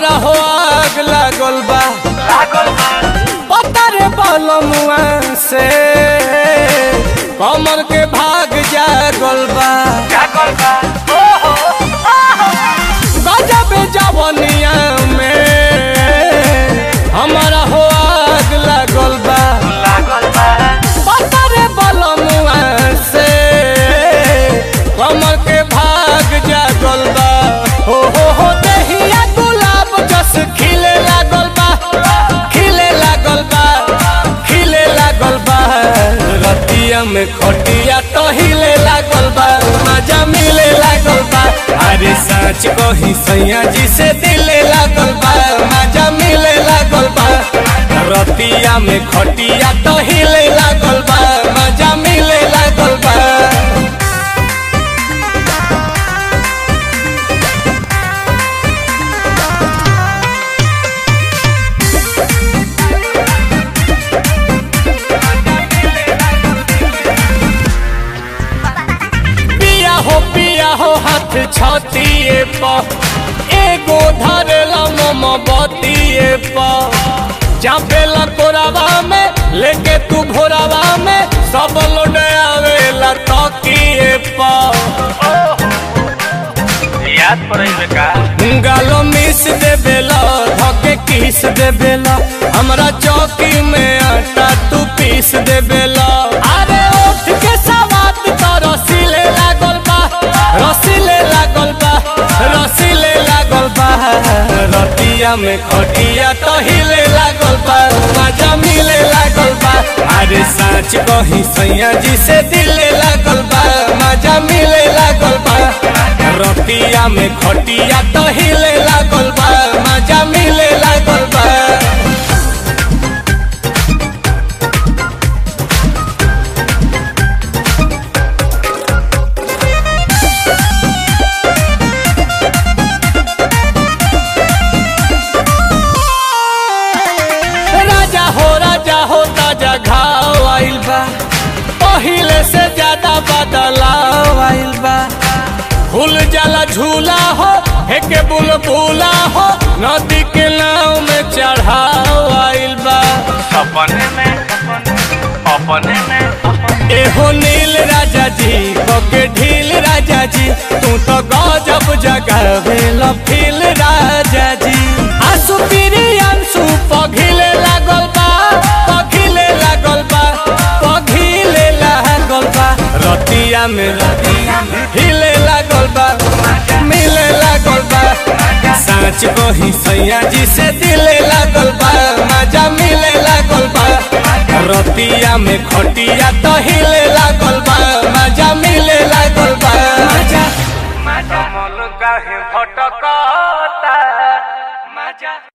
हमारा हो आग लागल बा लागल बा पता रे बलमुआ से कमर के भाग जागल बा लागल बा ओहो गजब जवनिया में हमारा हो आग लागल बा लागल बा पता रे बलमुआ से कमर के भाग जागल बा हो हो हो दहिया गुलाब जस खिले लागल बा खिले लागल बा खिले लागल बा रतिया में खटिया टहिले लागल बा मजा मिले लागल बा अरे सच कही सैया जी से दिले लागल बा मजा मिले लागल बा रतिया में खटिया टहिले लागल बा मजा मिले लागल बा पिया हो पिया हो हाथ छतिए पर एगो धरेला मम बतिए पर चापेला कोरावा में लेके तू भोरावा में सब लोड आवेला तकिए पर याद पड़े का गालो मिस दे बेला धके किस दे बेला हमरा चौकी में आटा तू पीस दे बेला अरे उठ के सवात तो रसीले लागल बा रसीले लागल बा रसीले लागल बा रतिया में खटिया तो हिले लागल बा मजा मिले लागल बा अरे सच कही सैया जी से दिले लागल बा मजा मिले लागल बा रतिया में खटिया तो हिले लागल बा मजा मिले लागल बा राजा हो राजा हो ताजा घाव आइल बा पहिले से ज्यादा बदलाव आइल बा फूल जाला झूला हो हेके बुलबुला हो नदी के नाव में चढ़ाव आइल बा सपने में अपने में एहो नील राजा जी बके ढील राजा जी तू तो गजब जगावेल फील राजा जी आंसू पीरी आंसू पघिले लागल बा पघिले लागल बा पघिले लागल बा रतिया में हिले लागल बा मिले लागल बा साँच कही सैया जी से दिले लागल बा मजा मिले लागल बा रतिया में खटिया तो हिले लागल बा मजा मिले लागल बा मजा कमल काहे भटकता मजा